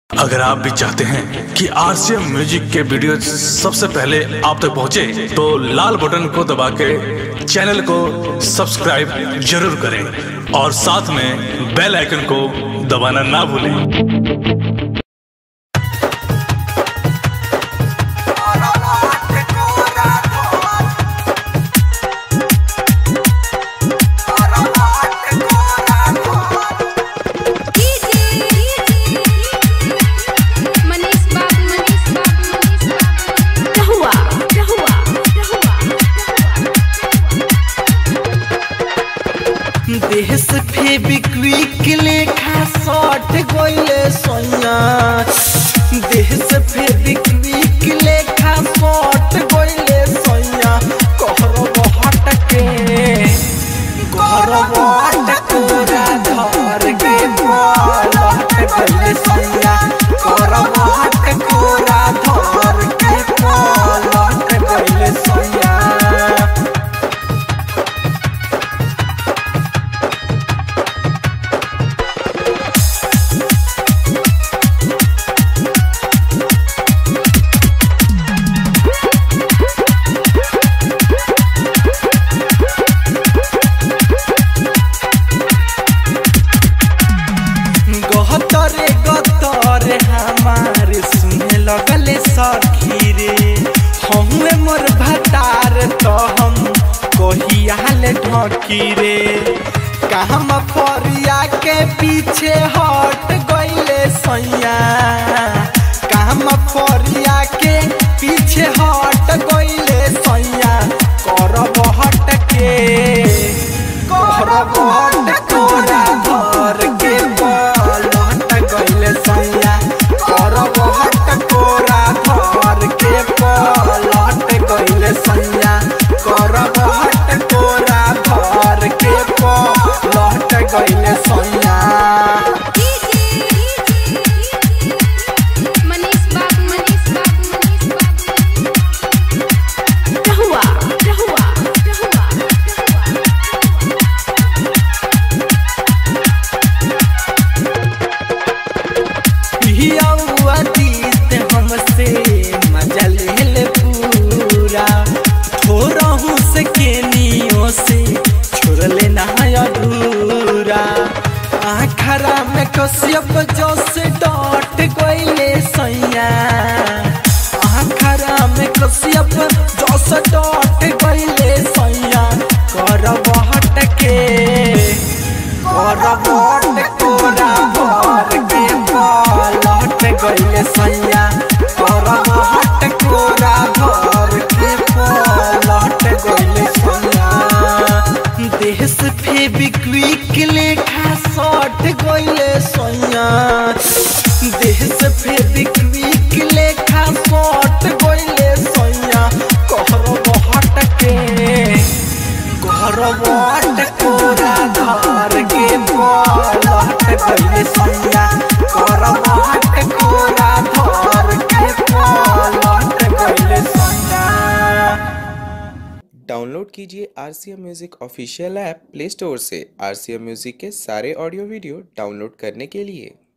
अगर आप भी चाहते हैं कि आरसीएम म्यूजिक के वीडियो सबसे पहले आप तक पहुंचे, तो लाल बटन को दबा के चैनल को सब्सक्राइब जरूर करें और साथ में बेल आइकन को दबाना ना भूलें मनीष बाबू मनीष बाबू मनीष बाबू रहुआ रहुआ रहुआ देश फेबिक्विक लेखा सट गइले सोना देश फेबिक्विक लेखा सट गइले सोना कहरब हटके कहरब हटकोरा धर के पलट गइले सोना कहरब हटकोरा धर के पलट गइले सोना गहतरे गतरे हमारे सुने लगले सखी रे हमुए मोर भतार तो हम कहियाल ढकी रे कहम फरिया के पीछे हट गइले सैया कहम फरिया के पीछे हट गइले सैया करब हट के करब हट कोरा धर के पलट गइले सैया करब हट कोरा धर के पलट गइले सैया करब हट कोरा धर के पलट गइले सैया मनीष बाबू मनीष बाबू मनीष बाबू रहुआ रहुआ रहुआ पियौआ दीत हमसे मजा ले ले पूरा थोड़हू से केनियो से छोड़ लेना है अधूरा आखरा में कश्यप जो से डट गइले सैया आखरा में कश्यप जो से डट गइले सैया करब हटके करब हटकोरा भर के पलट गइले सैया करब हटकोरा भर के पलट गइले सैया देश फेबिक्विक लेखा सट गइले सैया देश फेबिक्विक लेखा सट गइले सैया कहरब हटके कहरब हटकोरा धर के पलट गइले सैया करब हटकोरा धर के पलट गइले सैया डाउनलोड कीजिए R C M music official app Play Store से आर सी एम म्यूज़िक के सारे ऑडियो वीडियो डाउनलोड करने के लिए